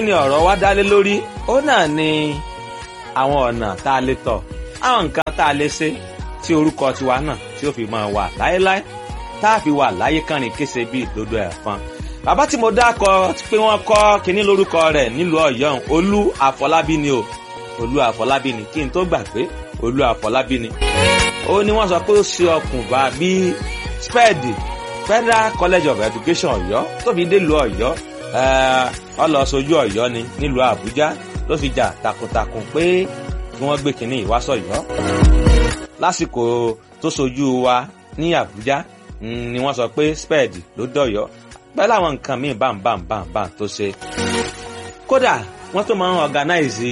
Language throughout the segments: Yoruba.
ni ọ̀rọ̀ wa dálé lórí ó náà ni àwọn ọ̀nà tá a lè tọ̀ àwọn nǹkan tá a lè ṣe tí orúkọ tiwa náà tí ó fi máa wà láéláé tá a fi wà láyé kánrin kése bí ìdodo ẹ̀fọn bàbá tí mo dákọ pé wọ́n kọ́ kinní lórúkọ rẹ̀ nílùú ọ̀yọ́ olú àfọlábí ni o olú àfọlábí ni kí n tó gbà pé olú àfọlábí ni ó ní wọ́n sọ pé ó ṣe ọkùnfà bíi spẹ́ẹ̀dì federal college of education ọ̀yọ́ tó fi délùú ọ̀yọ́ ọ lọ sojú ọ̀yọ́ ni nílùú àbújá ló fi jà takuntakun pé kí wọ́n gbé kinní ìwásọ̀yọ́ lásìkò tó sojú wa ní àbújá ni wọ́n sọ pé spẹ́ẹ̀dì ló dọ̀yọ́ pẹ̀lú àwọn nǹkan míì bámbámbámbá tó ṣe kódà wọ́n tó máa ń organize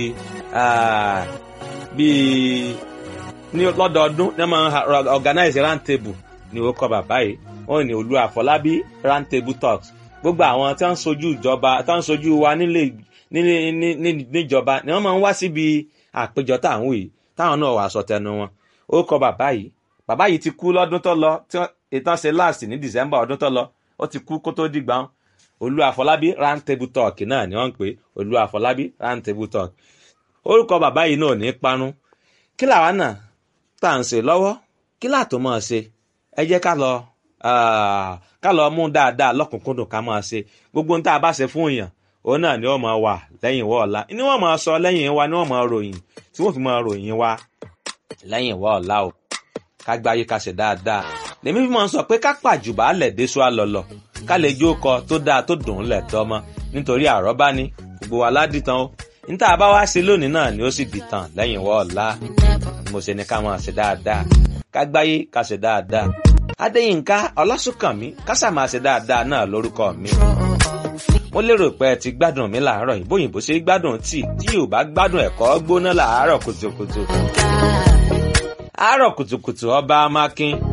bíi ní lọ́dọọdún ní wọ́n máa ń organize round table ní orúkọ bàbá yìí wọ́n ní olú àfọlábí round table talks gbogbo àwọn tí wọ́n ń sojú ìjọba tí wọ́n ń sojú wa nílé níjọba ni wọ́n máa ń wá síbi àpéjọ táwọn yìí táwọn náà wà sọ tẹnu wọn orúkọ bàbá yìí bàbá yìí ti kú lọ́dún tó lọ tí ìtàn ṣe last ní december ọdún tó lọ ó ti kú kó tó dìgbà olú àfọlábí round table talk náà ni wọ́n ń pè olú àfọlábí round table talk orúkọ bàbá yìí náà ní parun kí làwa náà tá à ń ṣe lọ́wọ́ kí làtò máa ṣe ẹ jẹ́ ká lọ ká lọ mú dáadáa lọ́kùnkúndùn ká máa ṣe gbogbo ohun tá a bá ṣe fún èèyàn òun náà ni wọ́n máa wà lẹ́yìn ìwọ́ ọ̀la ni wọ́n máa sọ lẹ́yìn wa ni wọ́n máa ròyìn tí wọ́n fi máa ròyìn wa lẹ́yìn ìwọ́ ọ̀la o ká gbáyé ká ṣe dáadáa lèmi fi máa ń sọ pé ká pàjùbà lẹ̀ déṣu àlọ́lọ̀ ká lè jó kọ tó dáa tó dùn ún lẹ̀ tọ́mọ nítorí àrọ́bá ni gbogbo wa ládìtàn o níta bá wá ṣe lónìí náà ni ó sì dìtàn lẹ́yìn ìwọ́ ọ̀la mo ṣe ni ká máa ṣe dáadáa ká gbáyé ká ṣe dáadáa adéyínká ọlásùnkànmí kásà máa ṣe dáadáa náà lórúkọ mi mo lérò pé ẹ ti gbádùn mi làárọ̀ yìí bóyìnbó ṣe gbádùn tí tí yóò bá gbádùn ẹ̀kọ́ gbóná làárọ̀ kùtùkùtù àárọ̀ kùtùkùtù ọba amákin